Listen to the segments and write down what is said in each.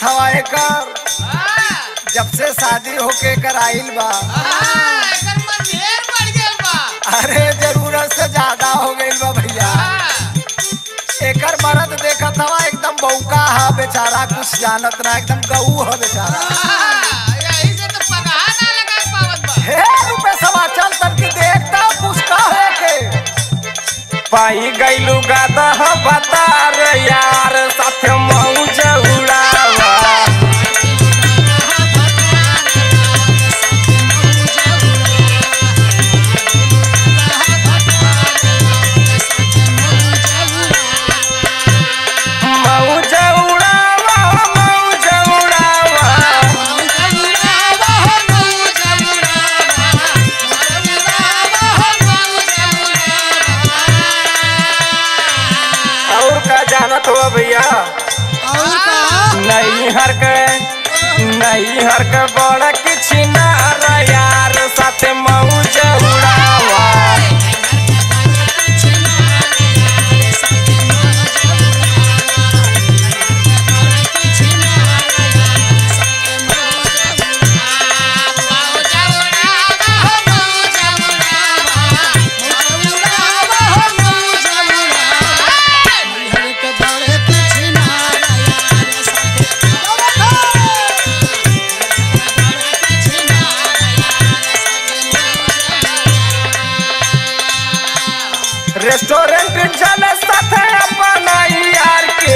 देखत हवा एकर हाँ, जब से शादी होके कर आइल बा हाँ, एकर मन ढेर बढ़ गेल बा अरे जरूरत से ज्यादा हो गइल बा भैया हाँ, एकर मरद देखत हवा एकदम बौका हा बेचारा कुछ जानत ना एकदम गऊ ह बेचारा हाँ, यही से तो पगहा ना लगाए पावत बा हे रुपए सवा चल तन की देखता कुछ का है के पाई गईलू गादा बता रे यार साथ मौज उड़ावा मौज उड़ावा मौज उड़ावा और का जानत हो भैया नहीं हर के नहीं हर के बड़ा किछ ना रे यार साथ मौज उड़ावा रेस्टोरेंट चले साथ अपना यार के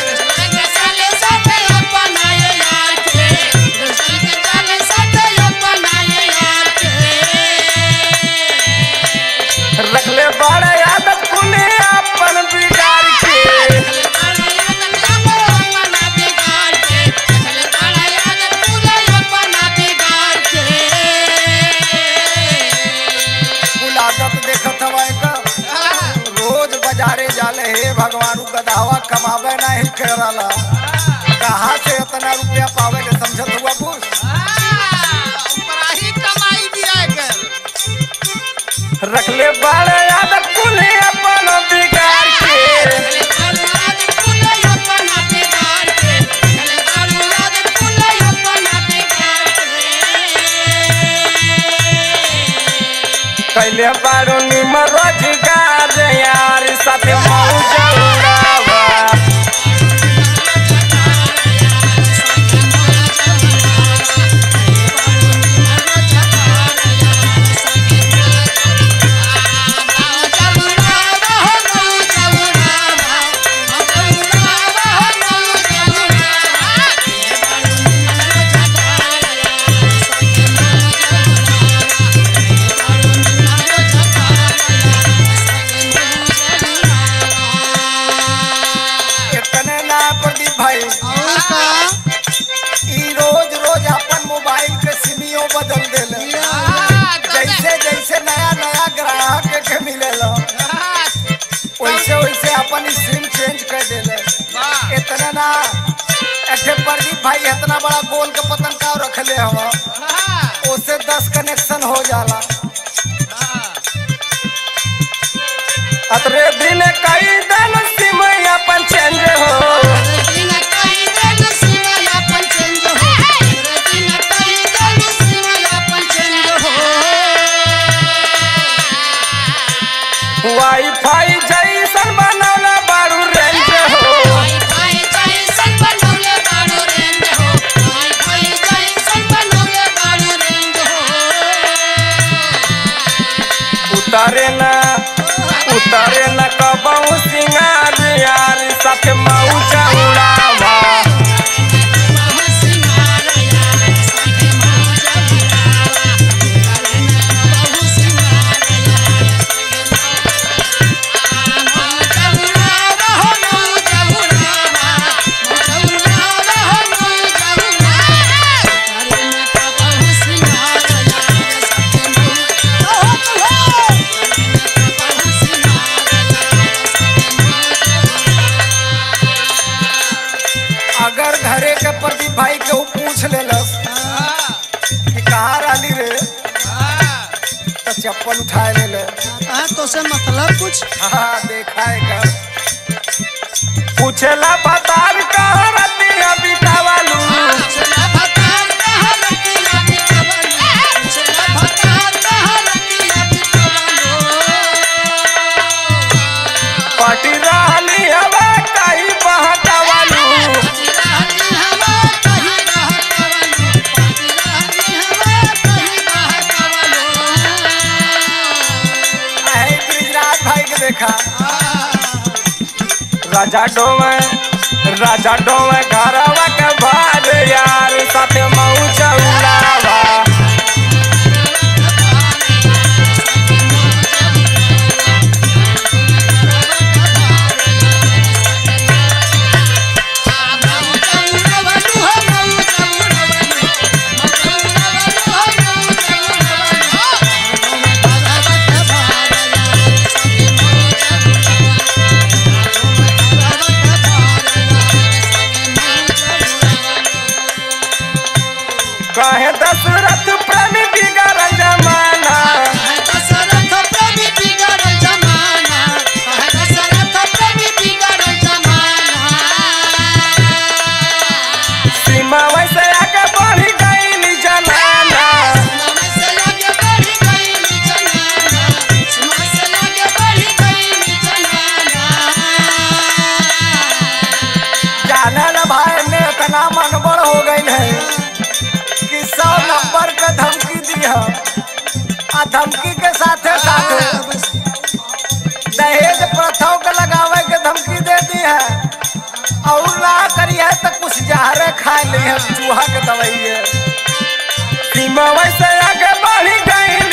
रखले बड़े आदत कुने अपन बिगाड़ के कुल आदत देखत हवा एकर रोज बाजारे जाले हे भगवान उ गधावा कमावे नहीं करला कहाँ से इतना रुपया पावे के समझत हुआ कुछ कमाई दिया कर रखले बड़े आदत कुने अपन बिगाड़ के कैले बारो निम रोजगार यार साथ मौज उड़ावा इतने ना प्रदीप भाई ई रोज रोज अपन मोबाइल के सिमियो बदल देले जैसे जैसे नया नया ग्राहक के मिलेला वैसे वैसे अपन सिम चेंज कर देले इतना ना ऐसे प्रदीप भाई इतना बड़ा गोल के पतन का रखले हवा उससे दस कनेक्शन हो जाला अतरे दिन कई दिन सिम अपन चेंज हो वाईफाई जैसन बनौला बारू रेंज हो उतारे ना उतारे ना कबहू सिंगार यार साथ मौजा उड़ावा अगर घरे के प्रदीप भाई के ऊ पूछ लेलस कि कहाँ रहली रे तो चप्पल उठाए ले ले तो से मतलब कुछ हाँ देखा है कर पूछेला बतार कहाँ रतिया बितावालू राजा डोमे राजा डोमे घरवा के भार यार साथे मौज उड़ावा कहे दशरथ प्रेमी बिगड़ जमाना दशरथ प्रेमी बिगड़ जमाना दशरथ प्रेमी बिगड़ जमाना सीमा वैसे आगे बढ़ गई जनाना जाने न भाई ने इतना मनबड़ हो गई है कि सौ नंबर के धमकी दी है आ धमकी के साथे साथे दहेज प्रथाओं के लगावे के धमकी दे दी है और ना करिए तो कुछ जहरे खा ली है चूहा के दवाई है सीमा वैसे आगे बढ़ गई